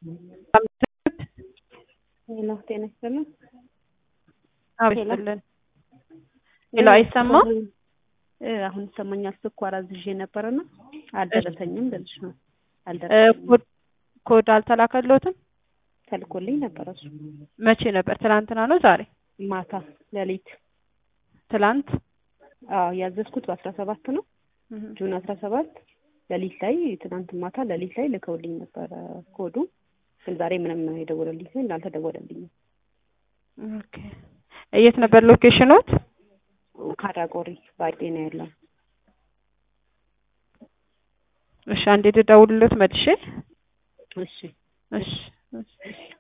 ሄሎ ጤና ይስጥልን። አብስልን ሄሎ፣ አይሰማም? እ አሁን ይሰማኛል። ስኳር አዝዤ ነበርና አልደረሰኝም ልልሽ ነው። አልደረሰኝም። ኮድ ኮድ አልተላከሎትም? ተልኮልኝ ነበር እሱ መቼ ነበር? ትናንትና ነው ዛሬ? ማታ ሌሊት። ትላንት አዎ ያዘዝኩት በአስራ ሰባት ነው ጁን አስራ ሰባት ሌሊት ላይ ትናንት ማታ ሌሊት ላይ ልከውልኝ ነበረ ኮዱ። ግን ዛሬ ምንም የደወለልኝ ሰው አልተደወለልኝም። ኦኬ። የት ነበር ሎኬሽኖት? ካራቆሪ ባዴ ነው ያለው። እሺ፣ አንዴ ልደውልሎት መልሼ። እሺ እሺ እሺ